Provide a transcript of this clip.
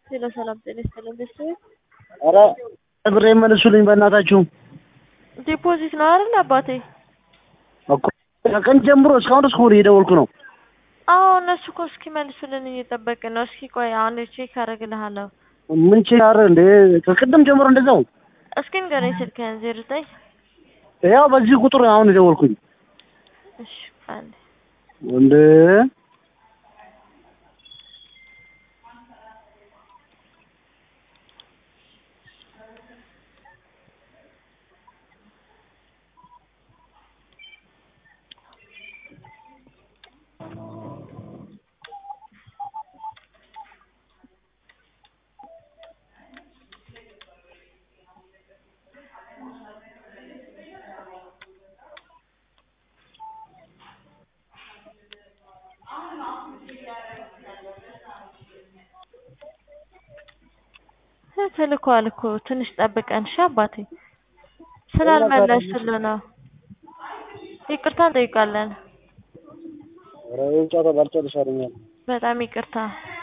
ሄሎ ሰላም ጤና ይስጥልኝ ቤተሰብ ኧረ ብሬ መልሱልኝ በእናታችሁ። ዲፖዚት ነው አይደል አባቴ? እኮ ከቀን ጀምሮ እስካሁን እስኩ እየደወልኩ ነው። አዎ እነሱ እኮ እስኪመልሱልን እየጠበቅን ነው። እስኪ ቆይ አሁን ቼክ አደርግልሃለሁ። ምን ችላር እንዴ? ከቅድም ጀምሮ እንደዛው። እስኪ ንገረኝ ስልክህን ዜሮ ዘጠኝ ያው በዚህ ቁጥር አሁን የደወልኩኝ እሺ አንዴ እንዴ ተልኳል እኮ ትንሽ ጠብቀን እሺ አባቴ ስላልመለሱልን ነው። ይቅርታ እንጠይቃለን። ኧረ ጨዋታ ባልጨርስ አለኛል። በጣም ይቅርታ